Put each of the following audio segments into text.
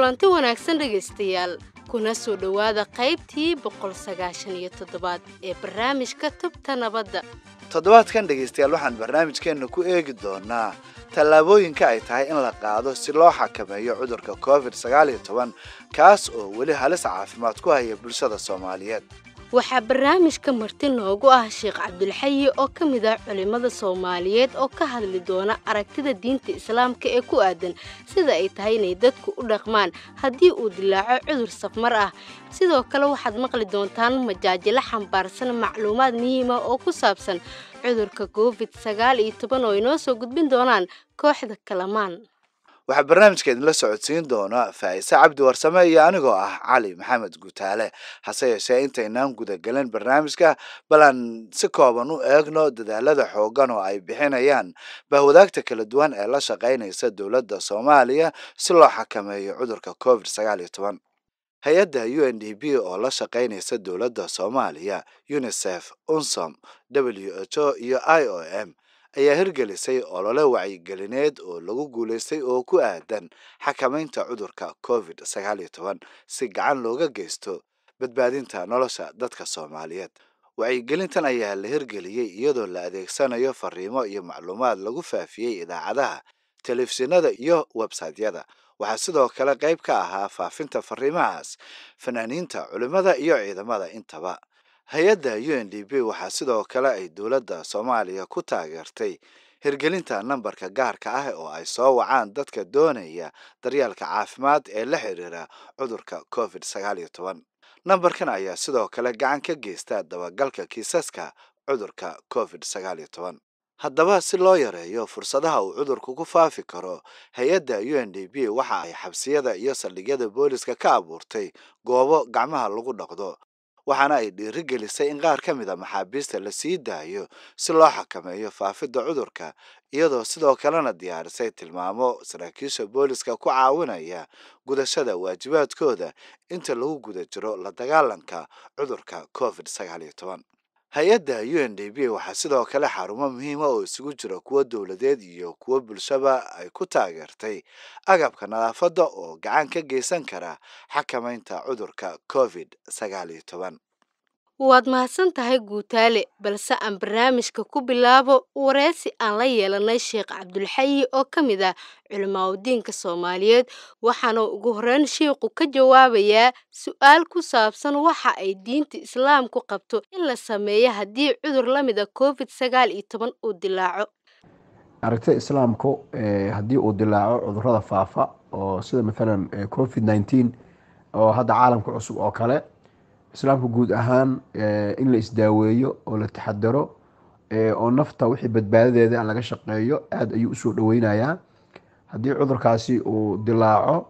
kulanti wanaagsan dhegaystayaal kuna soo dhowaada qaybtii boqol sagaashan iyo toddobaad ee barnaamijka tubta nabadda toddobaadkan dhegaystayaal waxaan barnaamijkeenna ku eegi doonaa tallaabooyinka ay tahay in la qaado si loo xakameeyo cudurka covid sagaal iyo toban kaas oo weli halis caafimaad ku haya bulshada soomaaliyeed waxaa barnaamijka marti noogu ah sheekh cabdulxayi oo ka mid ah culimmada soomaaliyeed oo ka hadli doona aragtida diinta islaamka ee ku aadan sida ay tahay inay dadku u dhaqmaan haddii uu dilaaco cudur safmar ah sidoo kale waxaad maqli doontaan majaajilo xambaarsan macluumaad muhiima oo ku saabsan cudurka covid sagaal iyo toban oo inoo soo gudbin doonaan kooxda kalamaan waxaa barnaamijka idinla socodsiin doona faa'ise cabdi warsame iyo anigoo ah cali maxamed guutaale hase yeeshee intaynaan gudagelin barnaamijka bal aan si kooban u eegno dadaalada xoogan oo ay bixinayaan bahwadaagta kala duwan ee la shaqaynaysa dowladda soomaaliya si loo xakameeyo cudurka covid sagaal iyo toban hay-adda u n d b oo la shaqaynaysa dowladda soomaaliya unisef unsom w h o iyo i o m ayaa hirgelisay olole wacyigelineed oo lagu guulaystay oo ku aadan xakamaynta cudurka covid sagaal iyo toban si gacan looga geysto badbaadinta nolosha dadka soomaaliyeed wacyigelintan ayaa la hirgeliyey iyadoo la adeegsanayo fariimo iyo macluumaad lagu faafiyey idaacadaha telefishinada iyo websaytyada waxaa sidoo kale qayb ka ahaa faafinta fariimahaas fanaaniinta culimmada iyo ciidamada intaba hay-adda u n d b waxaa sidoo kale ay dowladda soomaaliya ku taageertay hirgelinta nambarka gaarka ah oo ay soo wacaan dadka doonaya daryeelka caafimaad ee la xiriira cudurka covid sagaal iyo toban nambarkan ayaa sidoo kale gacan ka geysta dabagalka kiisaska cudurka covid sagaal iyo toban haddaba si loo yareeyo fursadaha uu cudurku ku faafi karo hay-adda u n d b waxa ay xabsiyada iyo saldhigyada booliska ka abuurtay goobo gacmaha lagu dhaqdo waxaana ay dhiirigelisay in qaar ka mid a maxaabiista la sii daayo si loo xakameeyo faafidda cudurka iyadoo sidoo kalena diyaarisay tilmaamo saraakiisha booliska ku caawinaya gudashada waajibaadkooda inta lagu guda jiro la dagaalanka cudurka covid sagaal iyo toban hay-adda u n d b waxaa sidoo kale xarumo muhiima oo isugu jira kuwo dowladeed iyo kuwo bulshaba ay ku taageertay agabka nadaafadda oo gacan ka geysan kara xakamaynta cudurka covid sagaal iyo toban waad mahadsan tahay guutaale balse aan barnaamijka ku bilaabo wareysi aan la yeelanay sheekh cabdulxayi oo ka mid ah culimaadudiinka soomaaliyeed waxaana ugu horeyn sheikhu ka jawaabayaa su-aal ku saabsan waxa ay diinta islaamku qabto in la sameeyo haddii cudur la mid a covid sagaal iyo toban uu dilaaco aragtida islaamku haddii uu dilaaco cudurada faafa oo sida maalan covid nineteen oo hadda caalamka cusub oo kale islaamku guud ahaan in la isdaaweeyo oo la taxadaro oo nafta wixii badbaadadeeda laga shaqeeyo aada ayuu usoo dhaweynayaa haddii cudurkaasi uu dilaaco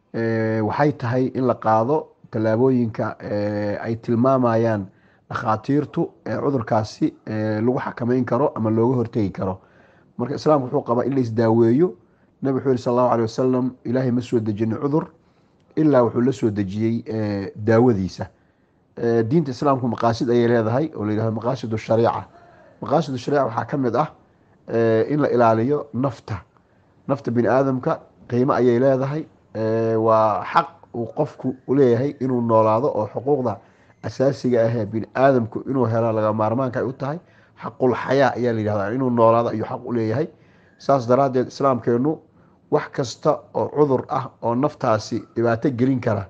waxay tahay in la qaado tallaabooyinka ay tilmaamayaan dhakhaatiirtu cudurkaasi lagu xakameyn karo ama looga hortegi karo marka islaamku wuxuu qabaa in la isdaaweeyo nabi wuxuu yihi sal allahu alay wasalam ilaahay ma soo dejinin cudur ilaa wuxuu la soo dejiyey daawadiisa diinta islaamku maqaasid ayay leedahay oo layihahdo maqaasid shariica maqaasid shariica waxaa ka mid ah in la ilaaliyo nafta nafta bini aadamka qiimo ayay leedahay waa xaq uu qofku leeyahay inuu noolaado oo xuquuqda asaasiga ahee bini aadamku inuu helo laga maarmaanka ay u tahay xaqul xayaa ayaa layihahda inuu noolaado ayuu xaq u leeyahay saas daraaddeed islaamkeenu wax kasta oo cudur ah oo naftaasi dhibaato gelin kara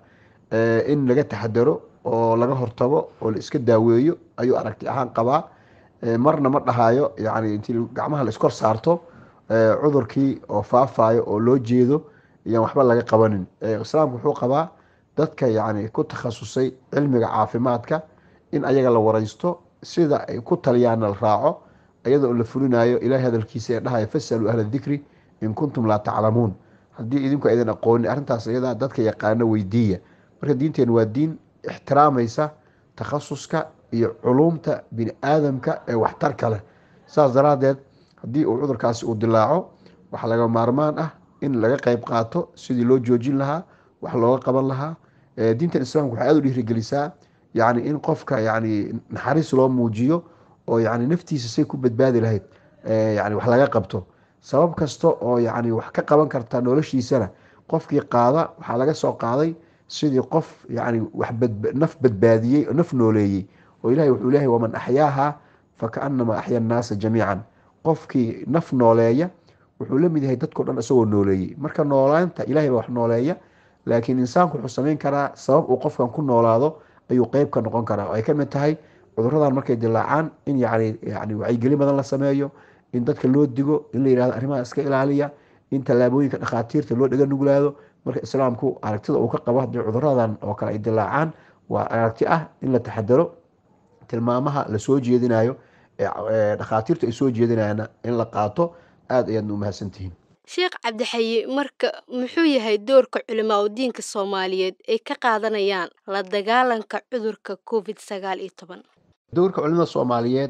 in laga taxadaro oo laga hortago oo la iska daaweeyo ayuu aragti ahaan qabaa marna ma dhahayo yani intii gacmaha la iskor saarto cudurkii oo faafayo oo loo jeedo iyaan waxba laga qabanin islaamku wuxuu qabaa dadka yani ku takhasusay cilmiga caafimaadka in ayaga la wareysto sida ay ku taliyaana la raaco iyadoo la fulinayo ilahay hadalkiisa ee dhahaya fasaluu ahla dikri in kuntum laa taclamuun haddii idinku aydan aqoonin arrintaas iyada dadka yaqaano weydiiya marka diinteen waa diin ixtiraamaysa takhasuska iyo culuumta bini aadamka ee waxtarka leh saas daraadeed haddii uu cudurkaasi uu dilaaco waxaa laga maarmaan ah in laga qeyb qaato sidii loo joojin lahaa wax looga qaban lahaa diintan islaamka waxay aada u dhiirigelisaa yani in qofka yani naxariis loo muujiyo oo yani naftiisa say ku badbaadi lahayd yani wax laga qabto sabab kasta oo yani wax ka qaban karta noloshiisana qofkii qaada waxaa laga soo qaaday sidii qof yani wax naf badbaadiyey oo naf nooleeyey oo ilahay wuxuu leeyahay waman axyaaha fakaanama axya annaasa jamiican qofkii naf nooleeya wuxuu la mid yahay dadkao dhan isagoo nooleeyey marka noolaanta ilahay baa wax nooleeya laakiin insaanku wuxuu samayn karaa sabab uu qofkan ku noolaado ayuu qeyb ka noqon karaa oo ay kamid tahay cuduradan markay dilaacaan in yani yani wacyigelin badan la sameeyo in dadka loo digo in la yihahdo arrimaha iska ilaaliya in tallaabooyinka dhakhaatiirta loo dhega nuglaado marka islaamku aragtida uu ka qabo haddii cuduradan oo kale ay dilaacaan waa aragti ah in la taxadaro tilmaamaha lasoo jeedinayo dhakhaatiirta ay soo jeedinayana in la qaato aada ayaadna umahadsantihiin sheekh cabdixayi marka muxuu yahay doorka culimaa u diinka soomaaliyeed ay ka qaadanayaan la dagaalanka cudurka covid sagaal iyo toban doorka culimada soomaaliyeed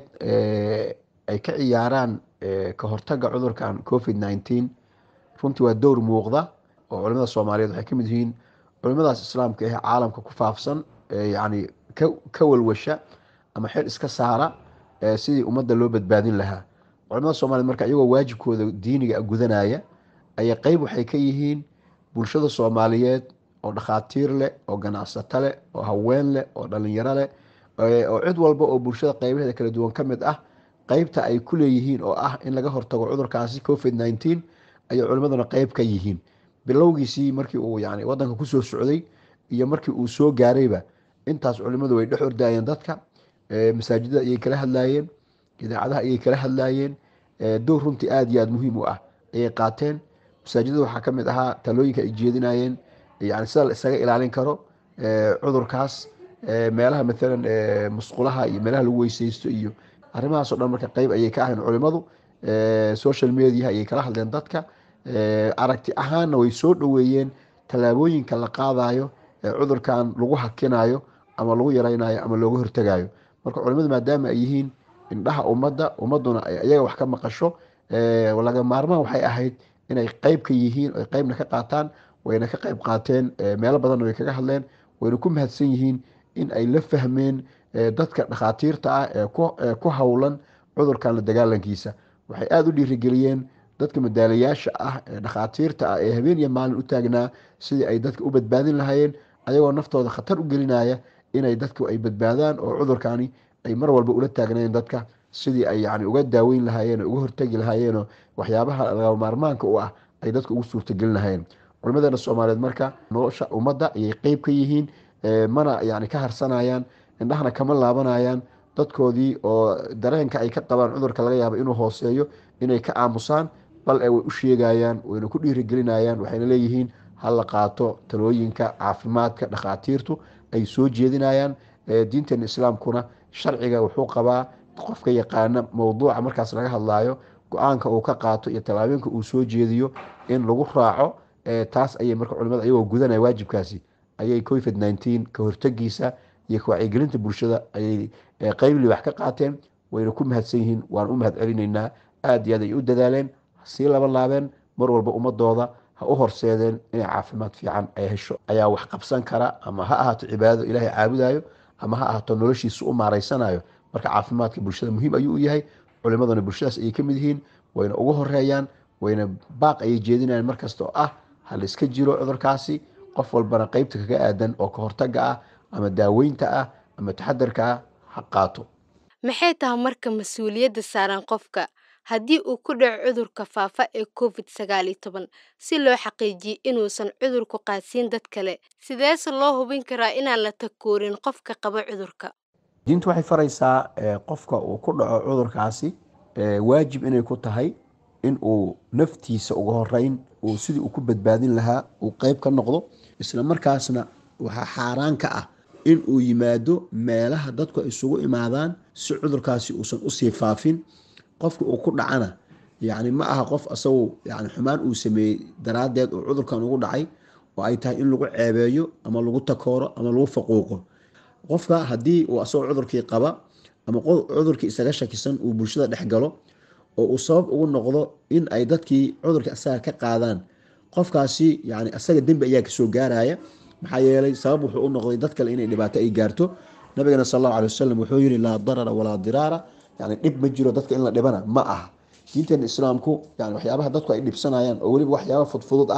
ay ka ciyaaraan ka hortaga cudurkan covid nineteen runtii waa dowr muuqda oo culimada soomaaliyeed waxay kamid yihiin culimadaas islaamka ee caalamka ku faafsan yani ka walwasha ama xil iska saara sidii ummadda loo badbaadin lahaa culimada soomaliyeed marka iyagoo waajibkooda diiniga gudanaya ayay qeyb waxay ka yihiin bulshada soomaaliyeed oo dhakhaatiir leh oo ganacsato leh oo haween leh oo dhalinyaro leh oo cid walba oo bulshada qeybaheeda kala duwan ka mid ah qeybta ay ku leeyihiin oo ah in laga hortago cudurkaasi covid nineteen ayay culimaduna qeyb ka yihiin bilowgiisii markii uu yani wadanka kusoo socday iyo markii uu soo gaarayba intaas culimadu way dhex ordaayeen dadka masaajidada ayay kala hadlaayeen idaacadaha ayay kala hadlaayeen dowr runtii aada iyo aada muhiim u ah ayay qaateen masaajidada waxaa ka mid ahaa talooyinka ay jeedinayeen yani sida la isaga ilaalin karo cudurkaas meelaha maalan musqulaha iyo meelaha lagu weyseysto iyo arrimahaasoo dhan marka qeyb ayay ka ahayn culimadu social mediaha ayay kala hadleen dadka aragti ahaanna way soo dhoweeyeen tallaabooyinka la qaadayo ee cudurkan lagu hakinayo ama lagu yaraynayo ama looga hortegayo marka culimadu maadaama ay yihiin indhaha ummadda ummaduna iyaga wax ka maqasho laga maarmaan waxay ahayd inay qeyb ka yihiin oy qeybna ka qaataan wayna ka qeyb qaateen meelo badanna way kaga hadleen wayna ku mahadsan yihiin in ay la fahmeen dadka dhakhaatiirta ah ee ku howlan cudurkan la dagaalankiisa waxay aada u dhiirigeliyeen dadka madaalayaasha ah ee dhakhaatiirta ah ee habeen iyo maalin u taagnaa sidii ay dadka u badbaadin lahaayeen ayagoo naftooda khatar u gelinaya inay dadku ay badbaadaan oo cudurkani ay mar walba ula taagnayen dadka sidii ay yani uga daaweyn lahaayeen oo uga hortegi lahaayeenoo waxyaabaha laga maarmaanka u ah ay dadka ugu suurtagelin lahaayeen culimadeena soomaaliyeed marka nolosha ummadda ayay qeyb ka yihiin mana yani ka harsanayaan indhahana kama laabanayaan dadkoodii oo dareenka ay ka qabaan cudurka laga yaaba inuu hooseeyo inay ka aamusaan bal e way u sheegayaan wayna ku dhiirigelinayaan waxayna leeyihiin hala qaato talooyinka caafimaadka dhakhaatiirtu ay soo jeedinayaan diinteena islaamkuna sharciga wuxuu qabaa qofka yaqaana mowduuca markaas laga hadlaayo go-aanka uu ka qaato iyo tallaabooyinka uu soo jeediyo in lagu raaco taas ayay marka culimada ayagoo gudanaya waajibkaasi ayay covid nineteen ka hortegiisa iyo ka wacyigelinta bulshada ayay qeyblii wax ka qaateen wayna ku mahadsan yihiin waan u mahad celinaynaa aada iyo aad ay u dadaaleen sii laba laabeen mar walba ummadooda ha u horseedeen inay caafimaad fiican ay hesho ayaa wax qabsan kara ama ha ahaato cibaadado ilaahay caabudayo ama ha ahaato noloshiisa u maareysanayo marka caafimaadka bulshada muhiim ayuu u yahay culimaduna bulshadaas ayay kamid yihiin wayna ugu horeeyaan wayna baaq ayay jeedinayaan markasta oo ah ha la iska jiro cudurkaasi qof walbana qeybta kaga aadan oo ka hortaga ah ama daaweynta ah ama taxadarka ah ha qaato maxay tahay marka mas-uuliyadda saaran qofka haddii uu ku dhaco cudurka faafa ee covid sagaal iyo toban si loo xaqiijiyo inuusan cudurku qaadsiin dad kale sideese loo hubin karaa inaan la takoorin qofka qaba cudurka diintu waxay faraysaa qofka uu ku dhaco cudurkaasi waajib inay ku tahay in uu naftiisa uga horeyn uu sidii uu ku badbaadin lahaa uu qeyb ka noqdo isla markaasna waxaa xaaraan ka ah in uu yimaado meelaha dadku ay isugu imaadaan si cudurkaasi uusan usii faafin qofka uu ku dhacana yani ma aha qof asagu yani xumaan uu sameeyey daraaddeed oo cudurkan ugu dhacay oo ay tahay in lagu ceebeeyo ama lagu takooro ama lagu faquuqo qofka haddii uu asagoo cudurkii qaba ama cudurkii isaga shakisan uu bulshada dhex galo oo uu sabab ugu noqdo in ay dadkii cudurkii asaga ka qaadaan qofkaasi yani asaga dembi ayaa kasoo gaaraya maxaa yeelay sabab wuxuu u noqday dad kale inay dhibaato ay gaarto nabigana sal allahu alay wasalam wuxuu yihi laa darara walaa diraara yani dhib ma jiro dadka in la dhibana ma aha diinteena islaamku yani waxyaabaha dadku ay dhibsanayaan oo weliba waxyaaba fudfudud ah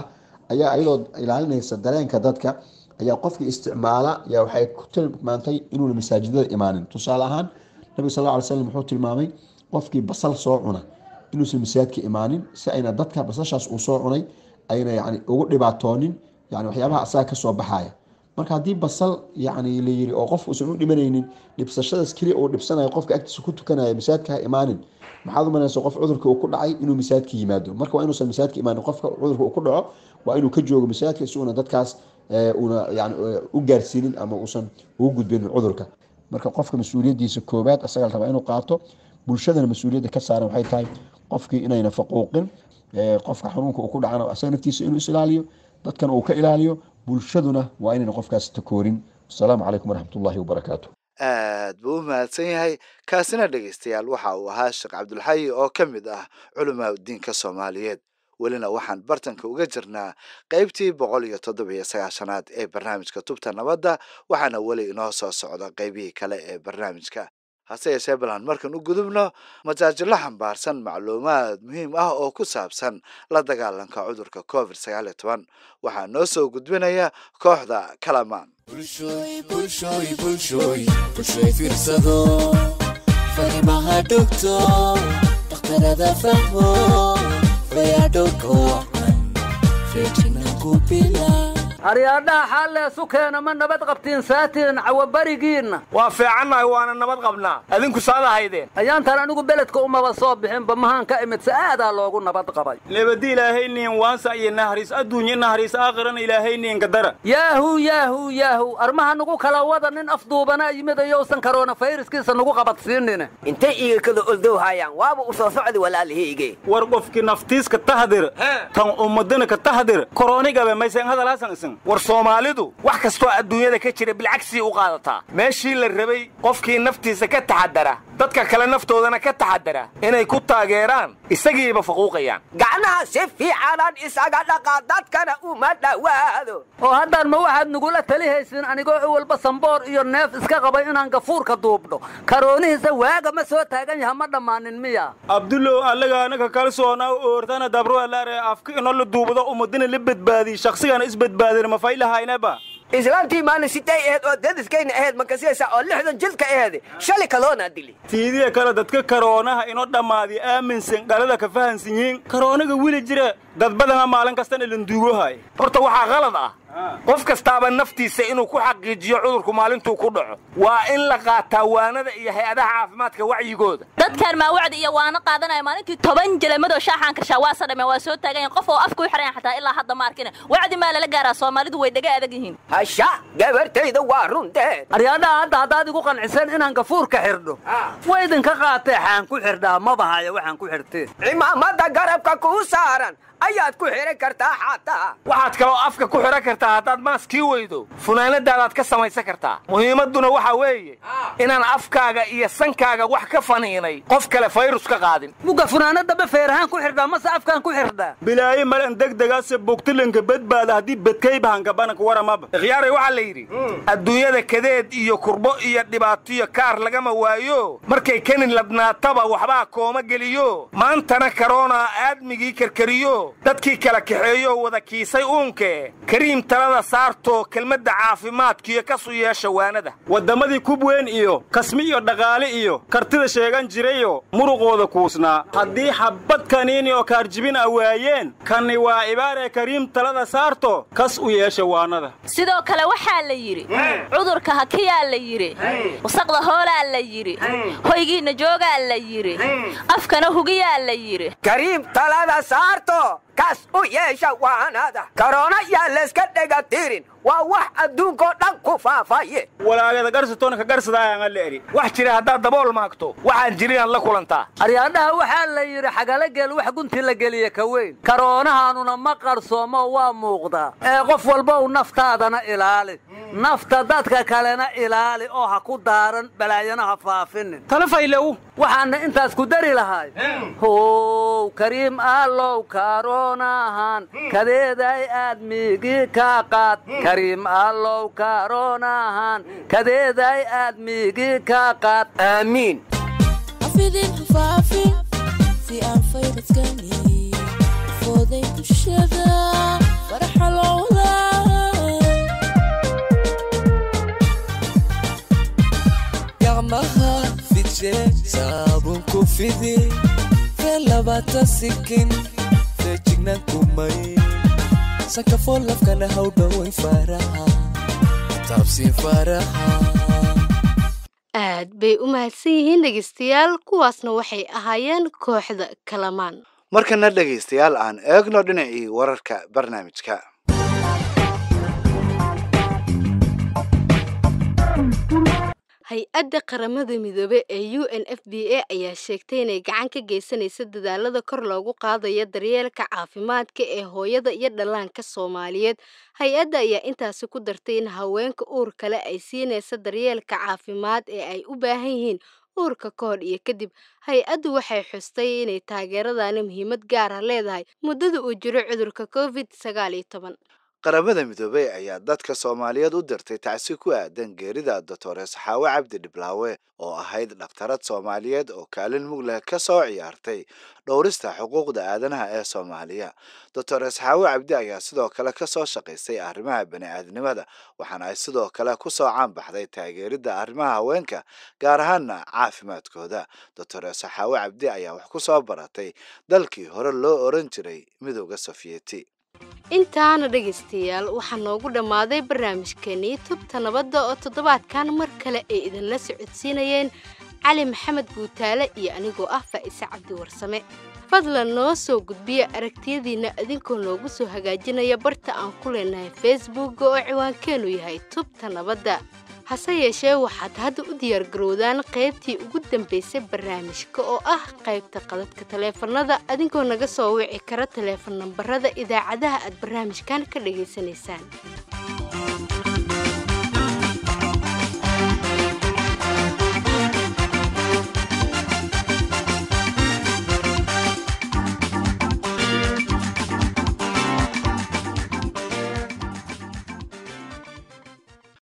ayaa iyadoo ilaalinaysa dareenka dadka ayaa qofkii isticmaala yaa waxay ku tilmaantay inuuna masaajidada imaanin tusaale ahaan nabiga sal ly slam wuxuu tilmaamay qofkii basal soo cuna inuusan masaajidka imaanin si ayna dadka basashaas uu soo cunay ayna yani ugu dhibaatoonin yani waxyaabaha asaga kasoo baxaya marka haddii basal yani layiri oo qof uusan u dhimanaynin dhibsashadaas keliya uu dhibsanayo qofka agtiisa ku tukanaya masaajidka ha imaanin maxaad umanaysa qof cudurka uu ku dhacay inuu masaajidka yimaado marka waa inuusan masaajidka imaanin qofka cudurka uu ku dhaco waa inuu ka joogo masaajidka si uuna dadkaas una yani u gaarsiinin ama uusan ugu gudbinin cudurka marka qofka mas-uuliyadiisa koobaad asaga la rabaa inuu qaato bulshadana mas-uuliyadda ka saaran waxay tahay qofkii inayna faquuqin qofka xanuunka uu ku dhacana asaga naftiisa inuu isilaaliyo dadkana uu ka ilaaliyo bulshaduna waa inayna qofkaas takoorin wasalaamu calaykum waraxmat ullahi wabarakaatu aad buu u mahadsan yahay kaasina dhegaystayaal waxa uu ahaa sheekh cabdulxayi oo ka mid ah culamaa udiinka soomaaliyeed welina waxaan bartanka uga jirnaa qaybtii boqol iyo toddoba iyo sagaashanaad ee barnaamijka tubta nabadda waxaana weli inoo soo socda qaybihii kale ee barnaamijka hase yeeshee balan markan u gudubno majaajilo xambaarsan macluumaad muhiim ah oo ku saabsan la dagaalanka cudurka covid sagaal iyo toban waxaa noo soo gudbinaya kooxda kalamaan farimaha dhogto dhakhtarada fahmo fayadhowrka wacan feejina ku bila aryaadhaha xaalleesu keena ma nabad qabtiin saatiin cawabarigiinna waa fiicannahay waana nabad qabnaa adinku saada haydeen ayaantan anigu beledka umaba soo bixinba mahaan ka imid sa'aadaa loogu nabad qabay lebadi ilaahayniin waansa iyo nahriis adduunye nahriis aakhirana ilaahayniin kadara yaahu yaahu yaahu armaha nugu kala wada nin afduubana yimid ayousan karoona fayraskiisa nugu qabadsiinine intay iiga kada oldow haayaan waaba u soo socdi walaalihayge war qofkii naftiiska tahdir tan ummadana ka tahdir koronigabe maysan hadalaasan isin war soomaalidu wax kastoo adduunyada ka jira bilcagsii u qaadataa meeshii la rabay qofkii naftiisa ka taxadara dadka kale naftoodana ka taxadara inay ku taageeraan isagiiba faquuqayaan gacnaha si fiicanaan isaga dhaqa dadkana uma dhowaado oo haddaan ma waxaad nugula tali haysin anigoo walba samboor iyo neef iska qabay inaan gafuurka duubdho karoonihiisa waaga ma soo taagan yaha ma dhammaanin miya abdulow allaga anaga kalsoona oortana dabroalaare afka ino la duubado ummadina la badbaadiy shaqsigana isbadbaadin ma faylahaynaba islaantii maalin siday aheyd oo dadiskayna ahayd makasiyaysa oo lixdan jilka aheed shali kaloonaa dili tiidiya kale dadka karoonaha inoo dhammaadiy aaminsan dhalada ka fahansan yihiin karoonaga weli jira dad badana maalin kastana landuugohay horta waxaa qalad ah qof kastaaba naftiisa inuu ku xaqiijiyo cudurku maalintuu ku dhaco waa in la qaataa waanada iyo hay-adaha caafimaadka wacyigooda dadkaan maa wacdi iyo waana qaadanaya maalintii toban jelamadoo shaaxaan kashaa waa sadhame waa soo taagayan qof oo afka u xidhan xataa ilaa hadda ma arkina wacdi maa lala gaaraa soomaalidu way dhaga adag yihiin hasha gabartayda waa runteed aryaadhaha hadda haddaad igu qanciseen inaan gafuurka xidho wa idinka qaatee xaan ku xidhaa maba haya waxaan ku xidhteen cimaamada garabka kuu saaran ayaad ku xidhan kartaa xataa waxaad kaloo afka ku xidhan kartaa haddaad maaskii weydo funaanadaadaad ka samaysan kartaa muhiimadduna waxaa weeye inaan afkaaga iyo sankaaga wax ka faniinay qof kale fayrus ka qaadin muga funaanadaba feerahaan ku xidhaa mase afkaan ku xidhaa bilaaye malan degdegaase bogtilanka badbaada haddii badkaybahanka bananka waramaba ikhyaaray waxaa la yidhi adduunyada kadeed iyo kurbo iyo dhibaatiyo kaar lagama waayo markay kanin ladnaataba waxbaa kooma geliyo maantana karoonaa aadmigii karkariyo dadkii kala kaxeeyo wada kiisay uunke kariim talada saartoo kelmadda caafimaadkiyo kasu yeesha waanada waddamadii kubweyn iyo kasmi iyo dhaqaale iyo kartida sheegan jirayo muruqooda kuusnaa haddii xabbad kaniini oo kaarjibin a waayeen kanni waa ibaaree kariim talada saarto kas u yeesha waanada sidoo kale waxaa la yidhi cudurka hakiyaa la yidhi wasaqda hoolaa la yidhi hoygiinna joogaa la yidhi afkana hugiyaa la yidhi kariim talada saarto kas u yeesha waanada karoona yaa layska dhega tirin waa wax adduunkoo dhan ku faafaye walaagada garsatoona ka garsadaayaan la eri wax jira haddaad dabool maagto waxaan jirinaad la kulantaa aryaadhaha waxaa la yidhi xagala geel wax gunti la geliya ka weyn karoonahaanuna ma qarsoomo waa muuqdaa ee qof walba u naftaadana ilaali nafta dadka kalena ilaali oo ha ku daaran balaayana ha faafinin talafaylow waxaana intaas ku dari lahay how kariim allow karoonahan kadeeday aadmigii ka qaad kariim allow karoonahan kadeeday aadmigii ka qaad aamiin hafidin hafaafin si aan fayrasgani fooday bulshada faraxa fidi fee labaatan sikin feejignaan kumay sakafoo lafkana haw dhoway faaraha taabsi faaraha aad bay u mahadsan yihiin dhegaystayaal kuwaasna waxay ahaayeen kooxda kalamaan markana dhegaystayaal aan eegno dhinacii wararka barnaamijka hay-adda qaramada midoobe ee u n f b a ayaa sheegtay inay gacan ka geysanaysa dadaalada kor loogu qaadayo daryeelka caafimaadka ee hooyada iyo dhallaanka soomaaliyeed hay-adda ayaa intaasi ku dartay in haweenka uur kale ay siinaysa daryeelka caafimaad ee ay u baahan yihiin uurka ka hor iyo kadib hay-addu waxay xustay inay taageeradani muhiimad gaar ah leedahay muddada uu jiro cudurka covid sagaal iyo toban qaramada midoobey ayaa dadka soomaaliyeed u dirtay tacsi ku aadan geerida doctores xaawe cabdi dhiblaawe oo ahayd dhakhtarad soomaaliyeed oo kaalin mug leh ka soo ciyaartay dhowrista xuquuqda aadanaha ee soomaaliya doctores xaawe cabdi ayaa sidoo kale ka soo shaqaysay arrimaha bani-aadnimada waxaana ay sidoo kale ku soo caanbaxday taageeridda arrimaha haweenka gaar ahaana caafimaadkooda doctores xaawe cabdi ayaa wax ku soo baratay dalkii hore loo oran jiray midooda sofiyeti intaana dhegaystayaal waxaa noogu dhammaaday barnaamijkeenii tubta nabadda oo toddobaadkan mar kale ay idinla socodsiinayeen cali maxamed guutaale iyo anigoo ah faa'ise cabdiwarsame fadlan noo soo gudbiya aragtiyadiinna idinkoo noogu soo hagaajinaya barta aan ku leenahay facebookga oo ciwaankeennu yahay tubta nabadda hase yeeshee waxaad hadda u diyaargarowdaan qaybtii ugu dambaysay barnaamijka oo ah qaybta qadadka taleefanada adinkoo naga soo wici kara taleefan nambarada idaacadaha aad barnaamijkan ka dhegaysanaysaan